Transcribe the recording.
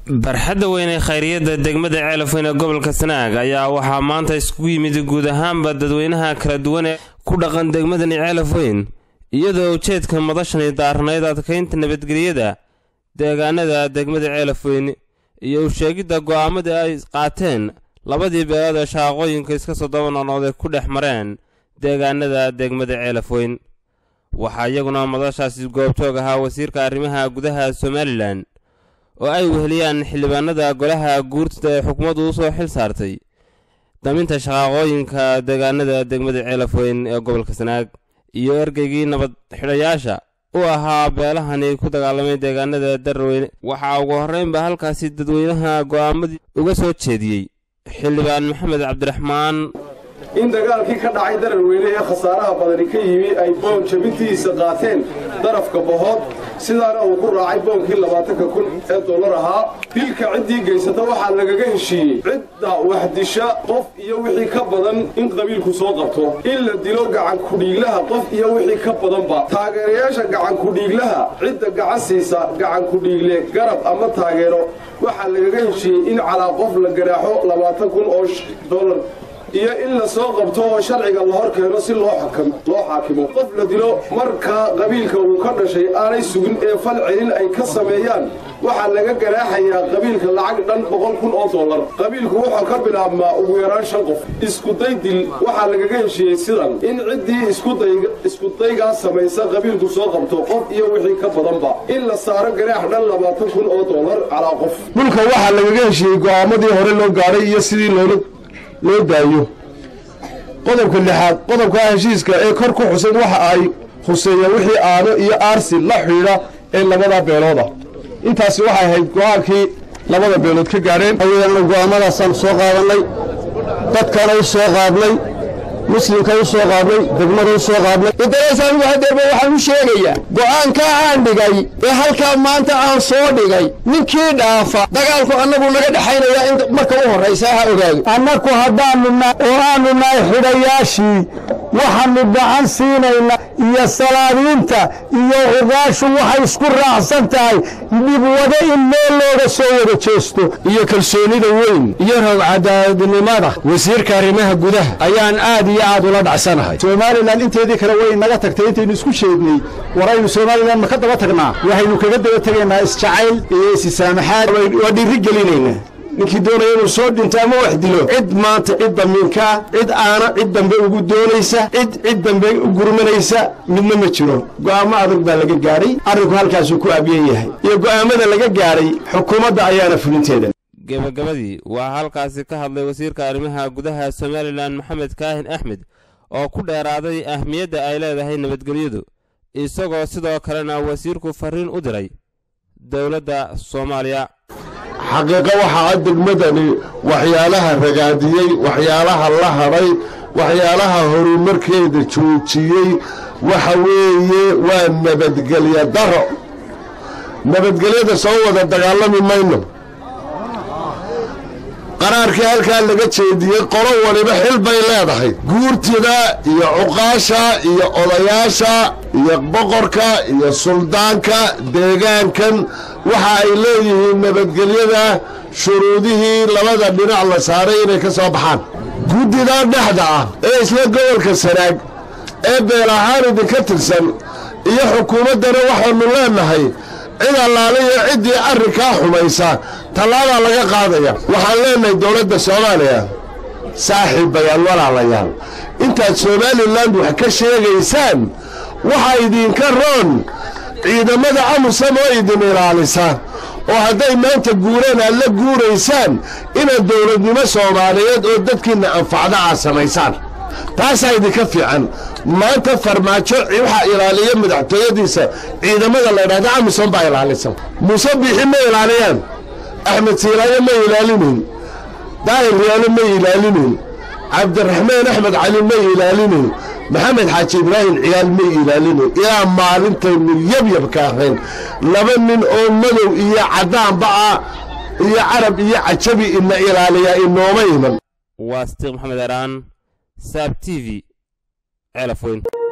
barxadda weyn ee khayriyadda degmada ceelafweyn ee gobolka sanaag ayaa waxaa maanta iskugu yimid guud ahaanba dadweynaha kala duwan ee ku dhaqan degmadani ceelafweyn iyadoo ujeedka madashani daarnayd adkaynta nabadgelyada deegaanada degmada ceelafweyn iyo usheegidda go'aamadii ay qaateen labadii beelood ee shaqaqooyinka iska soo daba noqnoqday ku dhex mareen deegaanada degmada ceelafweyn waxaa iyaguna madashaasi goobjoog ahaa wasiirka arrimaha gudaha somalilan oo ay weheliyaan xildhibaanada golaha guurtada ee xukuumaddu u soo xil saartay daminta shaqaaqooyinka deegaanada degmada ceelafweyn ee gobolka sanaag iyo ergeygii nabad xidhayaasha u ahaa beelahani ku dagaalamay deegaanada darweyne waxaa ugu horreynba halkaasi dadweynaha go'aamadii uga soo jeediyey xildhibaan maxamed cabdiraxmaan in dagaalkii ka dhacay dararweyne ee khasaaraha badani ka yimi ay boon jabintiisa qaateen darafka bohood sidaana uu ku raacay boonkii labaatanka kun ee dollar ahaa dilka ciddii geysata waxaa lagaga heshiiyey cidda waxdisha qof iyo wixii ka badan in qabiilku soo qabto in la dilo gacankudhiiglaha qof iyo wixii ka badanba taageerayaasha gacankudhiiglaha cidda gacan siisa gacankudhiigle garab ama taageero waxaa lagaga heshiiyey in calaa qof la garaaxo labaatan kun oo dollar iyo in la soo qabto oo sharciga la hor keeno si loo xaakimo qof la dilo marka qabiilka uu ka dhashay aanay sugin ee fal celin ay ka sameeyaan waxaa laga garaaxayaa qabiilka lacag dhan boqol kun oo dollar qabiilku wuxuu ka bilaabmaa ugu yaraan shan qof iskuday dil waxaa lagaga heshiiyey sidan in ciddii iskudaygaas samaysa qabiilku soo qabto qof iyo wixii ka badanba in la saaro garaax dhan labaatan kun oo dollar calaa qof dhulka waxaa lagaga heshiiyey go'aamadii hore loo gaadhay iyo sidii loola loo daayo qodobka lixaad qodobka heshiiska ee kor ku xusan waxa ay khuseeyeen wixii aano iyo aarsi la xidhiidha ee labada beelooda intaasi waxay ahayd go-aankii labada beelood ka gaadheen go'aamadaasaan soo qaadannay dadkana u soo qaadnay muslimka u soo qaadnay degmada u soo qaadnay intanesaanigu hadeerba waxaan u sheegayaa go'aankaa aan dhigay ee halkaa maanta aan soo dhigay ninkii dhaafa dagaalku annagu naga dhexaynayaa in marka u horraysa ha ogaado annaku haddaannu oo aanu nahay xidhayaashii waxaannu gacan siinaynaa iyo salaadiinta iyo cugaashu waxay isku raacsan tahay dhibwado in meel looga soo wada jeesto iyo kalsoonida weyn iyo roog cadaadnimada wasiirka arrimaha gudaha ayaan aad iyo aad ula dhacsanahay somalilan inteedii kale way naga tagtay intaynu isku sheegnay waraynu somalilan ma ka daba tagnaa waxaynu kaga daba tegaynaa isjacayl iyo isisaamaxaad waa dhiiri gelinaynaa ninkii doonaya inuu soo dhinto ama wax dilo cid maanta cid damiinkaa cid aana cid dambe ugu doonaysa cid cid dambe u gurmanaysa midna ma jiro go'aamo adag baa laga gaadhay arrinku halkaasuu ku abyan yahay iyo go'aamada laga gaadhay xukuumadda ayaana fulinteeda gebagabadii waa halkaasi ka hadlay wasiirka arrimaha gudaha somalilan maxamed kaahin axmed oo ku dheeraaday ahmiyadda ay leedahay nabadgelyadu isagoo sidoo kalena wasiirku farriin u diray dowladda soomaaliya xaqiiqo waxaa degmadani waxyaalaha ragaadiyey waxyaalaha la hadhay waxyaalaha horumarkeeda joojiyey waxa weeye waa nabadgelya daro nabadgelyada soo wada dagaalami mayno qaraarkii halkaa laga jeediyey qolo waliba xil bay leedahay guurtida iyo cuqaasha iyo odayaasha iyo boqorka iyo suldaanka deegaankan waxa ay leeyihiin nabadgelyada shuruudihii labada dhinac la saaray inay ka soo baxaan guddida dhexda ah ee isla gobolka sanaag ee beel ahaan idinka tirsan iyo xukuumaddana waxaannu leennahay cid allaale iyo ciddii arrinkaa xumaysa tallaabaa laga qaadaya waxaan leennahay dowladda soomaaliya saaxiibayaal walaalayaal intaad somalilan wax ka sheegaysaan waxaa idinka roon ciidamada amusam oo idin ilaalisa oo hadday maanta guuraan aad la guuraysaan inaad dowladnimo soomaaliyeed oo dadkiinna anfacda aad samaysaan taasaa idinka fiican maanta farmaajo waxaa ilaaliya madaxtooyadiisa ciidamada la ydhahda amisom baa ilaalisa muuse biixi ma ilaaliyaan axmed siilaayo ma ilaalinayn daahir riyaalo ma ilaalinayn cabdiraxmaan axmed cali ma ilaalinayn maxamed xaaji ibraahim ciyaal ma ilaalinayn ilaa maalintaynu yabyabka ahayn laba nin oo madow iyo caddaanba ah iyo carab iyo cajabi ina ilaaliyaa inooma iman waa stiiq maxamed eraan saab t v ceelafweyn